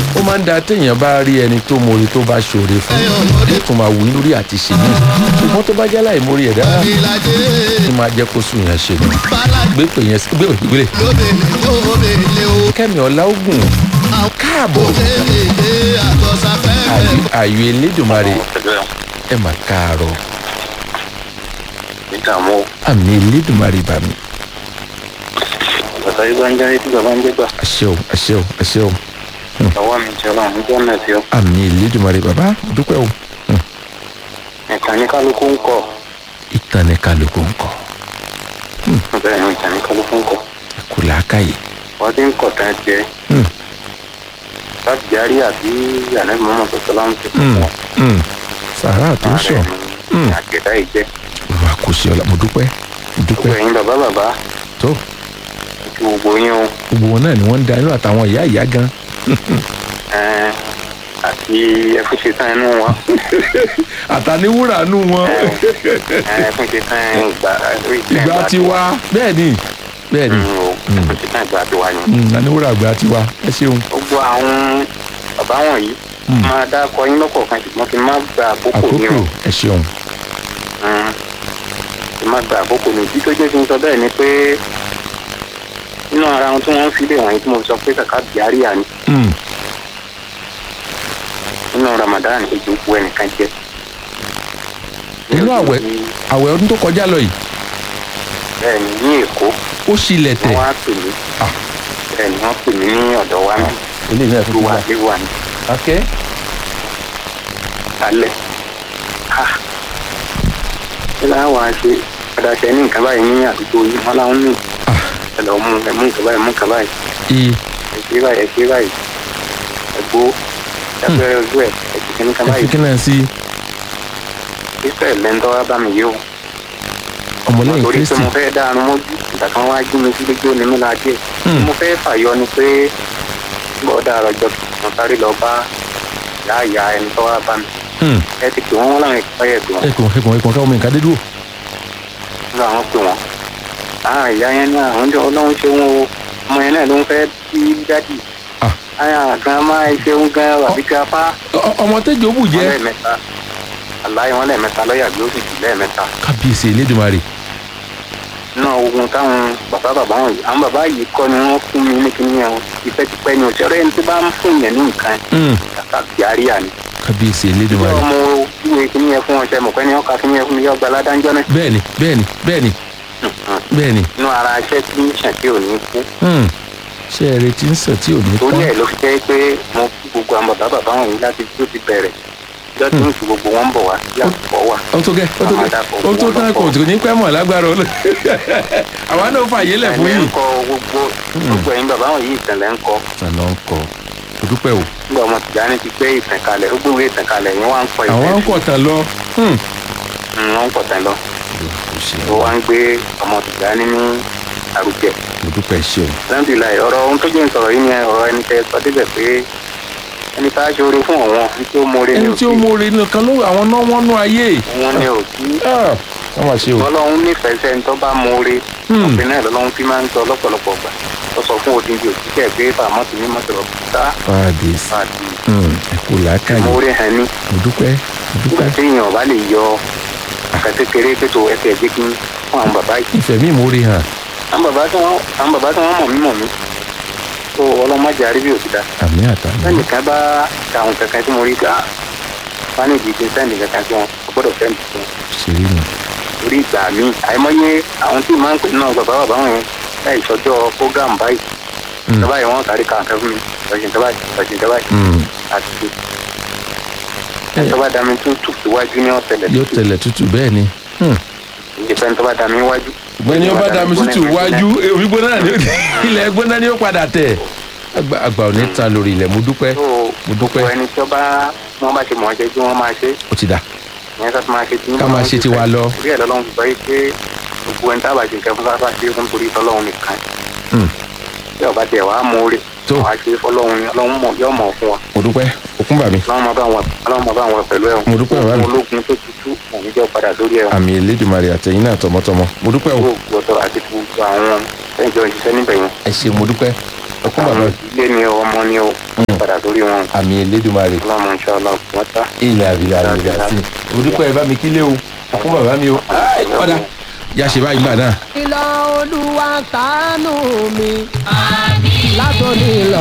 ó máa ń da téèyàn bá rí ẹni tó mori tó bá ṣòre fún yóò tún máa wù ú lórí àti ṣe mí ṣùgbọ́n tó bá jẹ́ láì mórí ẹ̀dá ìlàjẹ ní máa jẹ́ kó sùn yẹn ṣe nù balaji gbé pè yẹn sí- gbé ògbélé lóbìnrin lóbìnrin o kẹ́mi ọ̀la ogun káàbọ̀ òbèbèdè àtọ̀sáfẹ́fẹ́ àyè- àyè elédùnmarè ẹ mà káàárọ̀ ìdààmú àmì elédùnmarè bà mí bàbá yìí bá ń jáde tí bàbá ń jẹgbà àṣẹ o àṣẹ o àṣẹ o ọwọ́ mi jẹ́ ọlọ́run níjọ́ náà tí ó àmì elédùnmarè bàbá mo dúpẹ́ o ìtàn ní kálukú ń kọ ìtàn ní kálukú ń kọ bẹ́ẹ̀ ni ìtàn ní kálukú ń kọ kò láákàyè wọ́n ti ń kọ̀ tán jẹ Hmm. láti járí àbí ànábì mọ́mọ́ tó sọ láwọn ti Mm, wọn mm. sàrà tó ń sọ ní àgbẹ̀dá yìí jẹ́ olùwà kò sí ọlá mo dúpẹ́ mo gbogbo dúpẹ́ ẹ̀yin bàbá bàbá tó àti gbogbo yín o gbogbo wọn náà ni wọ́n ń da inú àtàwọn ìyá ìyá gan ẹ̀ẹ́n, àti ẹ̀fúnṣe tán inú wọn àtàníwúrà nù wọn ẹ̀fúnṣe tán ìgbà ìgbà tiwa bẹ́ẹ̀ ni bẹ́ẹ̀ ni ẹ̀fúnṣe tán ìgbà tiwa ni Mm, àníwúrà ìgbà tiwa ẹ ṣeun gbogbo àwọn bàbá wọ̀nyí Mm. máa dákọ yín lọ́kọ̀ọ̀kan ṣùgbọ́n kí n má gba àkókò ní àkókò o ẹ ṣeun Mm. kí n má gba àkókò ní ìdí tó jẹ́ kí n sọ bẹ́ẹ̀ ni pé nínú ara wọn tí wọ́n ń fi lé wọ̀nyí tí mo sọ pé kàkà bíárìà ni Mm, nínú Ramadan èjì òkú ẹnìkan jẹ́. Nínú àwẹ̀? àwẹ̀ ọdún tó kọjá lọ yìí bẹ́ẹ̀ ni ní Èkó ó ṣílẹ̀ wọ́n tẹ̀ wá pè mí Ah. bẹ́ẹ̀ ni wọ́n pè mí ní ọ̀dọ̀ wa mi eléyìí náà tó wà lé wà ní akẹ́ alẹ́ ha kí láà wá ṣe padà ṣe ní nǹkan báyìí ní àdúgbò yìí wọ́n láwọn ní Ah. ẹ̀lọ́ mú ẹ̀mú nǹkan báyìí mú nǹkan báyìí ii ẹ ṣe báyìí ẹ ṣe báyìí ẹgbó ẹgbẹ́ ojú ẹ̀ ẹ ti kíní kan ẹ fi báyìí kí náà sí israel lẹ́ńtọ́ wá bá mi yìí o ọmọlẹ́yìn torí pé kristi mo fẹ́ dáanu mójú ìgbà kan wá jí mi sí lójú onímú la díẹ̀ Hmm. mo fẹ́ fàyọ ni pé bọ́ọ̀dà àròjọ mo sáré lọ bá ìyá ìyá ẹni tó wá bá mi Mm, ẹ ti pè wọ́n wọ́n láwọn ìpáyẹ̀ pè wọ́n ẹkùn ẹkùn ẹkùn káwọn mi nǹkan dé dúró nígbà wọn pè wọ́n àwọn ìyá yẹn náà àwọn jọ ọlọ́run ṣe wọn o ọmọ yẹn náà ló ń fẹ́ bí dádì Ah. àyà gan máa ṣeun gan àbí gafá Ọ- ọmọ tẹjọ bù wọn jẹ lẹ́ẹ̀mẹ́ta aláì wọn lẹ́ẹ̀mẹ́ta lọ́ọ̀yà bí ó sì jù lẹ́ẹ̀mẹ́ta kábíyèsí elédùnmarè náà ogun táwọn bàbá bàbá wọn yìí àwọn bàbá yìí kọ́ ni wọ́n fún mi ní kíní yẹn o tipẹ́tipẹ́ ni òṣèré ẹni tó bá ń fún yẹn ní nǹkan Mm, kàkà bíárìà ni kábíyèsí ìjọ elédùnmarè ọmọ ìwé kíní yẹn fún ọṣẹ mọ̀pẹ́ ni ọkà kíní yẹn fún mi yọ gba aládájọ́ náà bẹ́ẹ̀ni bẹ́ẹ̀ni bẹ́ẹ̀ni bẹ́ẹ̀ni inú ara iṣẹ́ tí ń ṣàn tí ò ní kú Mm, ṣé ẹ retí ń sàn tí ò ní torí tán ẹ̀ ló fi jẹ́ pé mo kí gbogbo àwọn bàbá bàbá wọn yìí láti tó ti bẹ̀rẹ̀ ìjọ tí ń fi gbogbo wọn bọ̀ wá sí àkùkọ wà ó tó gẹ́ ó tó gẹ́ ó tó tán kò tó ní pẹ́ mọ̀ lágbára olú àwa náà fàyè lẹ̀ fún ẹ̀mí yìí. ń kọ gbogbo gbogbo ẹ̀yin bàbá wọn yìí ìtẹ̀lẹ̀ ń kọ àná ń kọ o dúpẹ́ o nígbà ọmọ tìjáni ti gbé ìtàn kalẹ̀ ó gbé ìtàn kalẹ̀ yẹn wá ń kọ àwọn ń kọ̀ tán lọ Hmm. Mm, wọ́n ń kọ̀ tán lọ o ṣe ó wá ń gbé ọmọ tìjáni ní àrùjẹ mo dúpẹ́ ṣe o alhamdulilayi ọ̀rọ̀ ohun tó jẹ́ ń sọ̀rọ̀ yìí ni ọ̀rọ̀ ẹni tẹ́ sọ débẹ̀ pé ẹni tá a ṣe oore fún ọ̀wọ́n ẹni tí ó mọ̀ọ́rẹ́ ní ẹni tí ó òkè mọ̀ọ́rẹ́ nìkan ló àwọn náà wọ́n nú ayé wọn ní òkè Ah, wọ́n máa ṣe o ọlọ́run nífẹ̀ẹ́ sẹ́ni tó bá mọ̀ọ́rẹ́ Hmm. ọ̀gbìn náà lọ́lọ́run fi máa ń sọ lọ́pọ̀lọpọ̀ gbà ó sọ fún odindi òṣìṣẹ́ pé bàmọ́ ti ní mọ́tò ọ̀gbìn fàdís àti ẹ kú làákàyè mọ̀ọ́rẹ́ hàn ní mo dúpẹ́ mo nígbà dúpẹ́ tí èèyàn bá lè yọ àkàtẹ́kẹrẹ́ pẹ̀tọ́ ẹsẹ̀ ẹ̀jẹ̀ kí fún àwọn bàbá yìí ìfẹ́ mi ìmúre hàn àwọn bàbá tí wọ́n àwọn bàbá tí wọ́n mọ̀ mí mọ̀ mí tó ọlọ́mọdé àríbí òsì àmì àtàmì sẹ́nìkan bá ta àwọn kankan tí mo rí ká fánìdì ti sẹ́nì kankan tí wọn kò gbọ́dọ̀ sẹ́nì tí wọn ṣeré nù orí ìgbà mi àìmọye àwọn tí màá ń pè náà bàbá bàbá wọn yẹn láì sọjọ́ program báyìí Mm. bàbá yìí wọ́n kárí kàǹkẹ́ fún mi ọ̀sìn tẹ́báyì ọ̀sìn tẹ́báyì Mm. àti ṣe tọ́ba dami tún tù síwájú ní ọ̀sẹ̀lẹ̀ yóò tẹ̀lẹ̀ tútù bẹ́ẹ̀ ni Hmm. ìdìpẹ́ tọ́ba dami wájú. ṣùgbọ́n ni ó bá dami tútù wájú omi gbóná náà ni ilẹ̀ gbóná ni ó padà tẹ̀ àgbà àgbà ò ní ta lórí ilẹ̀ mo dúpẹ́ tó mo dúpẹ́ gbogbo ẹni tí ọba wọn bá ṣe mọ̀ ọ́ jẹ́ kí wọ́n máa ṣe ó ti dà ìyẹn ká tó máa ṣe tí Ká máa ṣe tiwa lọ. bí ẹ̀ lọ́lọ́run fi sọ yìí pé gbogbo ẹni tábà ṣe nǹkan fún sáfà ṣe fún torí tọ́lọ́run nìkan Hmm. bí ọba tẹ̀ wàá mú orí Tó. wàá ṣe fọlọ́run ni ọlọ́run mọ̀ yọ̀ mọ̀ fún wa mo dúpẹ́ òkun bà mí ọlọ́run máa bá wọn ọlọ́run máa bá wọn pẹ̀lú ẹ̀ Mo dúpẹ́ bàbá mi. ológun tó tutù òun jẹ́ padà lórí ẹ̀ àmì elédùnmarè àtẹ̀yìn náà tọmọtọmọ mo dúpẹ́ o gbogbo ọ̀tọ̀ àti gbogbo àwọn ẹ̀jọ̀ ìṣiṣẹ́ níbẹ̀ yẹn ẹ ṣe mo dúpẹ́ ọkùn bàbá ilé ni o ọmọ ni o padà sórí wọn àmì elédùnmarè ọlọ́mọ ìṣọ́ ọlọ́run wọ́n ta. ilẹ̀ àbílẹ̀ àbílẹ̀ àti orúkọ ẹ̀ bá mi kílé o ọkùn bàbá mi o Ai, ọ̀dà yà ṣe báyìí gbà náà. ìlọ olúwa ṣàánú mi látòní lọ.